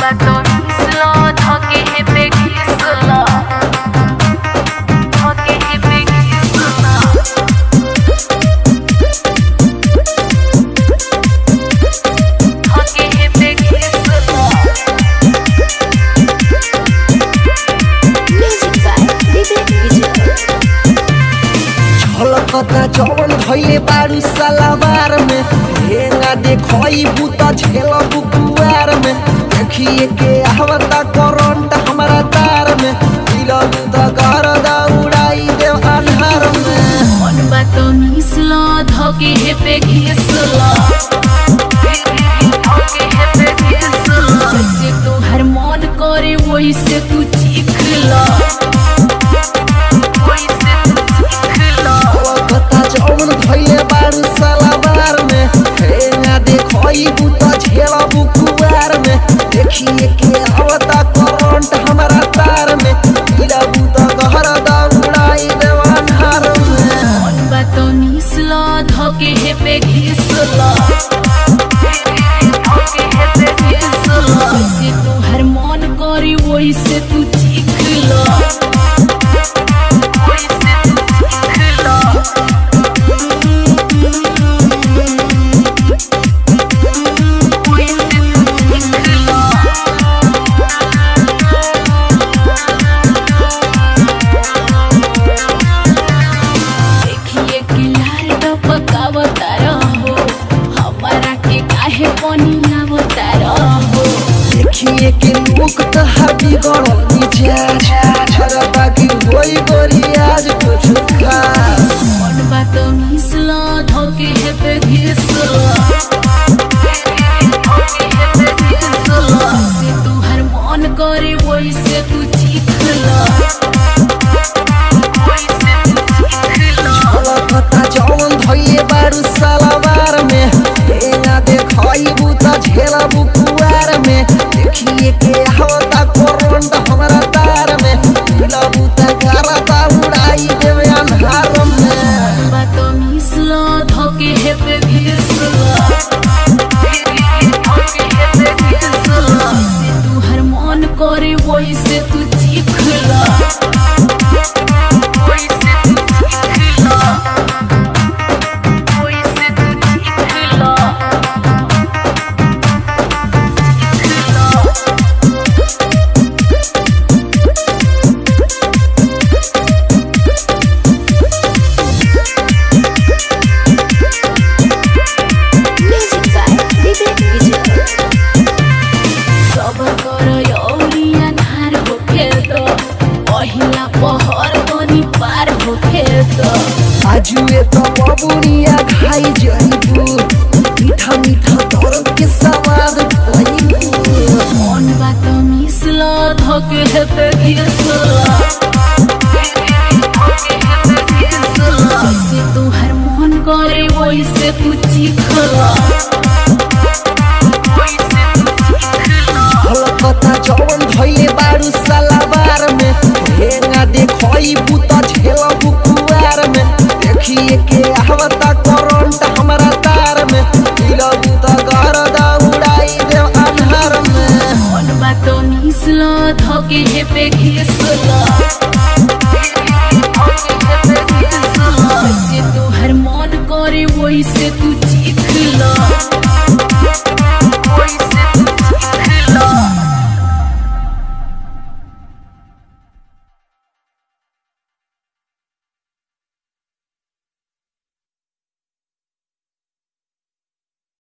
bato islo thoke hepe gislo thoke hepe gislo thoke hepe gislo Music by Vivek Vijay. छलकता जवन भइले बारू सलावार में हेंगा देखई बुता झेल बुकुआर में देखिए के आवता करंट हमारा तार में गिरल त घर दा उड़ाई देव अन्हार में मन बातो मिसलो धोके हेपे घिसलो जैसे तोहर मन करे वैसे तू चीखलो वैसे तू चीखलो छलकता जवन भइले बारू सलावार में हेंगा देखई बुता झेल बुकुआर में देखिए के आवता करंट हमारा तार में गिरल त घर दा उड़ाई देव अन्हार में मन बातो मिसलो धोके हेपे घिसलो जैसे तोहर मन करे वैसे तू चीखलो वैसे तू चीखलो देखिए कि लाल टपकावता रहो हमारा के काहे पनियावता रहो देखिए के लोग तो हड्डी गड़ल मिजाज झरता की होई गोरी आज कुछ खास मन बात मिसलो धोके हेपे घिसलो से तुहर मन करे वैसे तू चीखलो वैसे तू चीखलो छलकता जवन धइले बारू सलावार में हेंगा देखई बुता झेला बुकुआर में देखिए के आवता करंट हमारा तार में ढीला बुता करता उड़ाई देवे अन्हार में बातो मिसलो धोके हेपे घिसलो से तुहर मन करे वैसे तू चीखलो वैसे तू चीखलो वैसे तू चीखलो चीखलो Music by Vivek Vijay. सब कर यौरिया नार होखे त पहिला पहर पनि पार होखे त आजुए तो बबुनिया खाई जइबू मीठा मीठा दर्द के सवाद पाइबू मन बात मिसल धके हेपे घिसला जैसे तुहर मन करे वैसे तू चिखला वैसे तू चिखला हलकता जवन भइले बारू सलावार में हेंगा देखई बुता झेल बुकुआर में देखिए के आवता करंट हमारा तार में ढीला बुता घर दा उड़ाई देव अन्हार में मन बात मिसल धके हेपे घिसला